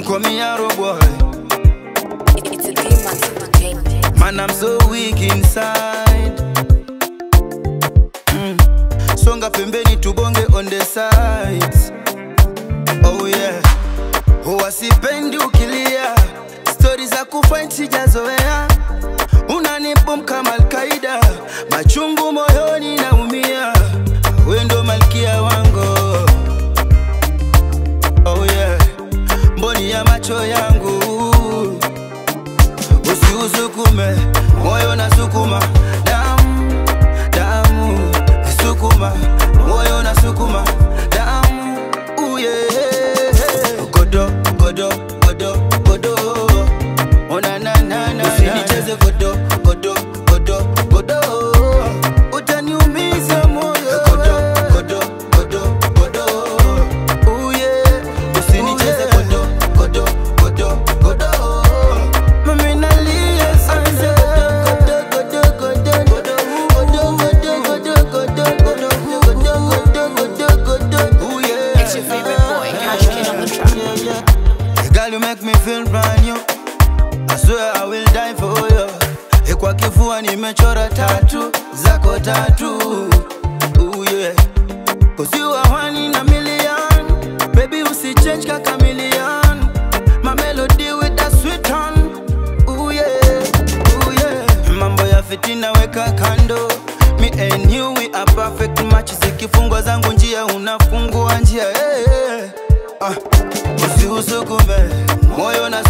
call me Arrow boy. It's a demon entertainment. Man, I'm so weak inside. Mm. Songa pembeni tubonge on the sides. Oh yeah. Huwa sipendi ukilia, stori za kufight sijazoea. Unanibom kama Alkaida, machungu moyoni naumia. We ndo malkia wangu. Oh yeah. Mboni ya macho yangu usiusukume moyo na sukuma damu damu sukuma moyo na sukuma damu uye godo godo godo godo ona na na na usinicheze godo godo godo godo utaniumiza moyo godo godo godo godo uye usinicheze godo godo godo godo Mami nalia sana godo godo godo godo godo godo godo godo godo godo godo godo Ooh, yeah. It's your favorite boy, Cash Kid on the track. Girl, you make me feel brand new. I swear I will die for you. Eh, Kwa kifua nimechora tatu zako tatu. Ooh, yeah. Cause you are one in a million. Baby, usichange ka chameleon. My melody with that sweet tone. Ooh, yeah. Ooh, yeah. Mambo ya fitina weka kando. Me and you we are perfect match. Zikifungwa zangu njia unafungua njia. Hey, hey. Ah, usiusukume moyo na